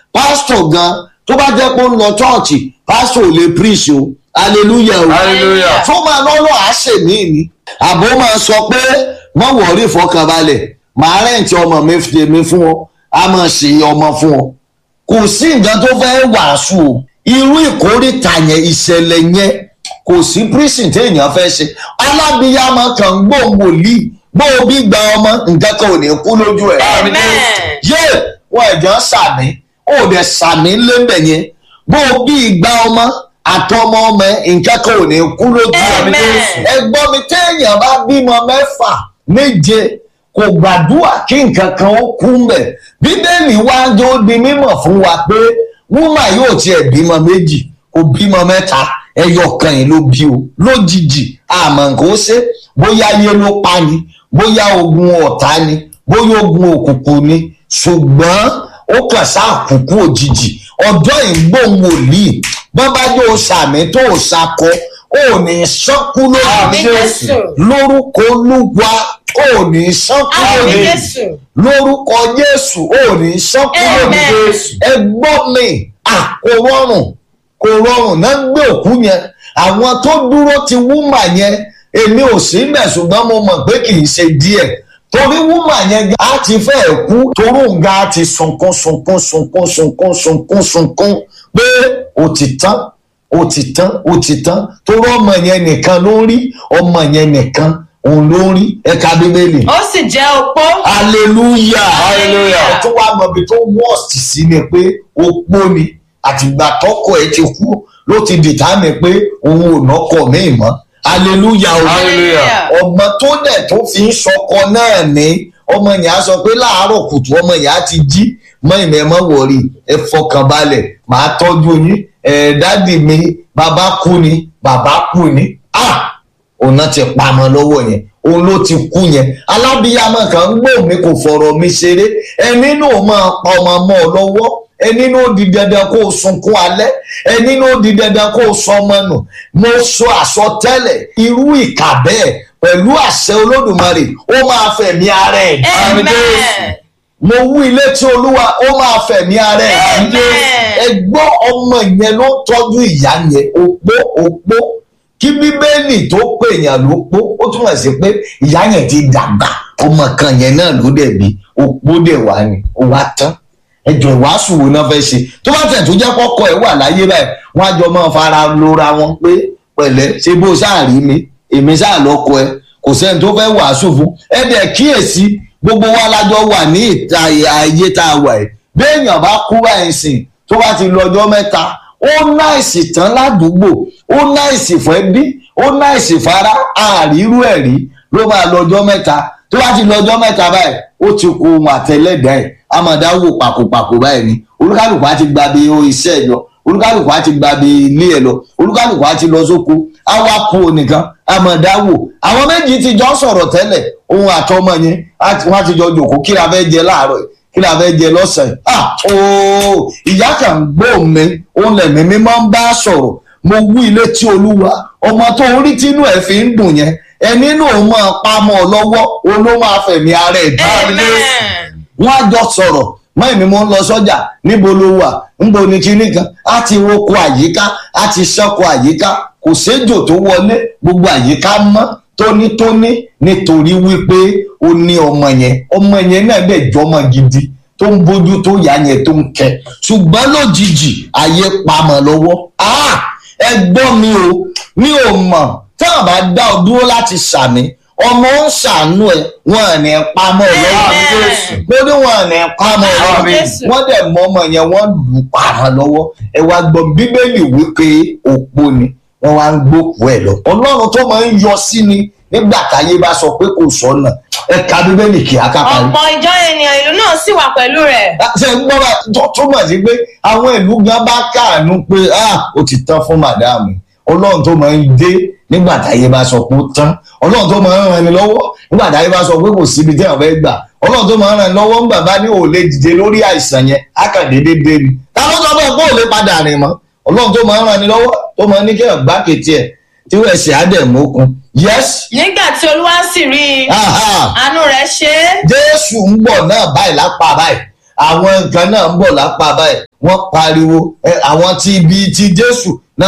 pásítọ̀ gan tó bá jẹ́ pé ó ń lọ chọ́ọ̀chì pásítọ̀ ò lè preach o hallelujah o Hallelujah. tó máa lọ́lọ́ àṣẹ mí ni àbó máa sọ pé wọ́n wọ̀rí ìfọkànbalẹ̀ màá rẹ̀ǹtì ọmọ mi tèmi fún ọ a máa ṣe ọmọ fún ọ kò sí nǹkan tó fẹ́ wàásù o irú ìkórìtà yẹn ìṣẹ̀lẹ̀ yẹn kò sí prison téèyàn fẹ́ ṣe alábìyàmọ kan gbòǹgbòlì gbòòbí gba ọmọ nǹkan kan ò ní kú lójú ẹ̀ Amen. yé wọn ẹ̀jọ̀ sàmì ó dẹ̀ sàmì lébẹ̀ yẹn gbòòbí gba ọmọ àtọmọ ọmọ ẹ̀ nǹkan kan ò ní kú lójú ẹ̀ Amen. ẹgbọ́n mi téèyàn bá bímọ mẹ́fà méje kò gbàdúrà kí nǹkan kan ó kú mbẹ̀ bíbélì wá ń jó di mímọ̀ fún wa pé wúmà yóò tiẹ̀ bímọ méjì kò bímọ mẹ́ta ẹyọ kan yìí ló bí o lójijì àmọ́ nǹkan ó ṣe bóyá ayé ló pa ni bóyá ogun ọ̀tá ni bóyá ogun òkùnkùn ni ṣùgbọ́n ó kàn sáà kúkú òjijì ọjọ́ ìgbóhùn wòlíì bọ́n bá yóò sàmì tó ò sakọ ó ní sọ́kú lórí Àmín Jésù. lórúkọ olúwa ó ní sọ́kú Àmín lórí Jésù. lórúkọ jésù ó ní sọ́kú lórí Amen. jésù ẹgbọ́n mi à kò rọrùn kò rọrùn náà gbé òkú yẹn àwọn tó dúró ti wúmà yẹn èmi ò sí mẹ̀ ṣùgbọ́n mo mọ̀ pé kì í ṣe díẹ̀ torí wúmà yẹn á ti fẹ́ kú torí òǹga á ti sunkún sunkún sunkún sunkún sunkún sunkún pé ó ti tán ó ti tán ó ti tán torí ọmọ yẹn nìkan ló rí ọmọ yẹn nìkan òun ló rí ẹ̀ka bíbélì ó sì jẹ́ opó. hallelujah Hallelujah. ẹ tún wá mọ ibi tó worst sí ni pé opó ni àtìgbà tọkọ ẹ ti kú ló ti dìtámì pé òun ò nọkọ míì mọ́ hallelujah o Hallelujah. ọmọ tó dẹ̀ tó fi ń sọkọ náà ní ọmọ yẹn á sọ pé láàárọ̀ kùtù ọmọ yẹn á ti jí mọ ìmọ̀ ẹ̀ mọ́ wọ̀rí ẹ fọkàn balẹ̀ màá tọ́jú yín ẹ̀ dádì mi bàbá kú ni bàbá kú ni ah òun náà ti pamọ́ lọ́wọ́ yẹn òun ló ti kú yẹn alábíyamọ kan ń gbọ́ mi kò fọ̀rọ̀ mi ṣeré ẹni náà máa pa ọmọ mọ́ ọ lọ́wọ́ ẹni náà di dandan kó o sunkún alẹ́ ẹni náà di dandan kó o sọ ọmọ nù mo sọ àsọtẹ́lẹ̀ irú ìkà bẹ́ẹ̀ pẹ̀lú àṣẹ olódùmarè ó máa fẹ̀mí ara ẹ̀ Amen. mo wú ilé tí olúwa ó máa fẹ̀mí ara ẹ̀ Amen. ẹgbọ́n ọmọ yẹn ló tọ́jú ìyá yẹn opó opó kí bíbélì tó pè yàn ló pó ó túmọ̀ sí pé ìyá yẹn ti dàgbà ọmọ kan yẹn náà ló dẹ̀ bí opó dẹ̀ wá ni ó wá tán ẹjọ ìwàásù wo náà fẹ́ ṣe tó bá tẹ̀ tó jẹ́ kọ́kọ́ ẹ̀ wà láyé báyìí wọ́n á jọ máa fara lora wọn pé pẹ̀lẹ́ ṣé bó sáà rí mi èmi sáà lọ́kọ ẹ kò sẹ́ni tó fẹ́ wàásù fún ẹ dẹ̀ kíyèsí gbogbo wa lájọ wà ní ìta ayé tá a wà ẹ̀ béèyàn bá kú báyìí sìn tó bá ti lọ ọjọ́ mẹ́ta ó náìsì tán ládùúgbò ó náìsì fún ẹbí ó náìsì fara àrírú ẹ̀ rí ló máa lọ ọjọ́ mẹ́ta tó bá ti lọ ọjọ́ mẹ́ta báyìí ó ti kó ohun àtẹlẹ́dàá ẹ̀ amọ̀dá wò pàkópàkó báyìí ni olúkálùkù á ti gba bí o iṣẹ́ ẹ̀ lọ olúkálùkù á ti gba bí ilé ẹ̀ lọ olúkálùkù á ti lọ sóko á wá kú onìkan amọ̀dá wò àwọn méjì ti jọ sọ̀rọ̀ tẹ́lẹ̀ ohun àtọmọ yẹn á ti- wọ́n á ti jọ jòkó kí la fẹ́ jẹ láàárọ̀ yìí kí la fẹ́ jẹ lọ́sàn-án ah ooo ìyá kan gbọ́ mi òun lẹ̀mí mi máa ń bá sọ̀rọ̀ mo wú ilé tí olúwa ọmọ tó ń rí tínú ẹ̀ fi ń dùn yẹn ẹni náà máa pa mọ́ ọ lọ́wọ́ òun ló máa fẹ̀mí ara ẹ̀ dá Amen. wọ́n á jọ sọ̀rọ̀ mọ́ èmi mo ń lọ sọ́jà níbo ló wà níbo ni kinní kan á ti roko àyíká á ti ṣọ́kọ àyíká kò séjò tó wọlé gbogbo àyíká mọ́ tónítóní nítorí wípé ó ní ọmọ yẹn ọmọ yẹn náà dẹ̀ jọmọ gidi tó ń bójú tó yá yẹn tó ń kẹ ṣùgbọ́n lójijì ayé pamọ́ lọ́wọ́ Ah! ẹ gbọ́ mi o mi ò mọ̀ tí wọ́n bá dá ọ dúró láti ṣàmì ọmọ ń ṣàánú ẹ wọn ò ní pamọ́ ẹ lọ́wọ́ Amen. mo ní wọn ò ní pamọ́ ẹ lọ́wọ́ Amen. wọ́n dẹ̀ mọ ọmọ yẹn wọ́n lù ú pamọ́ lọ́wọ́ ẹ wá gbọ́ bíbélì wípé òpó ni wọ́n wá ń gbókùú ẹ̀ lọ ọlọ́run tó máa ń yọ sí ni nígbà táyé bá sọ pé kò sọ́nà ẹ ka bíbélì kì í akáparí ọ̀pọ̀ ìjọ ènìyàn ìlú náà sì wà pẹ̀lú rẹ̀. ṣe ń gbọ́ra tó túmọ̀ sí pé àwọn ìlú gan bá káàánú pé ah ó ti tán fún màdáàmù ọlọ́run tó máa ń dé nígbà táyé bá sọ pé ó tán ọlọ́run tó máa ń ran ni lọ́wọ́ nígbà táyé bá sọ pé kò síbi tí àwọn fẹ́ gbà ọlọ́run tó máa ń ran ni lọ́wọ́ ńgbà bá ní òòlè dìde lórí àìsàn yẹn ákàndéédé dé ni ta ló sọ fún ẹ pé òòlè padà rìn mọ́ ọlọ́run tó máa ń ran ni lọ́wọ́ tó máa ń ní kí ẹ̀ gbá kété ẹ̀ tí wọ́n ẹ̀sìn á dẹ̀ mókun yes nígbà tí olúwa sì rí i aha àánú rẹ̀ ṣe é jésù ń bọ̀ náà báyìí lápá báyìí àwọn nǹkan náà ń bọ̀ lápá báyìí wọ́n pariwo ẹ, àwọn tí ibi ti jésù náà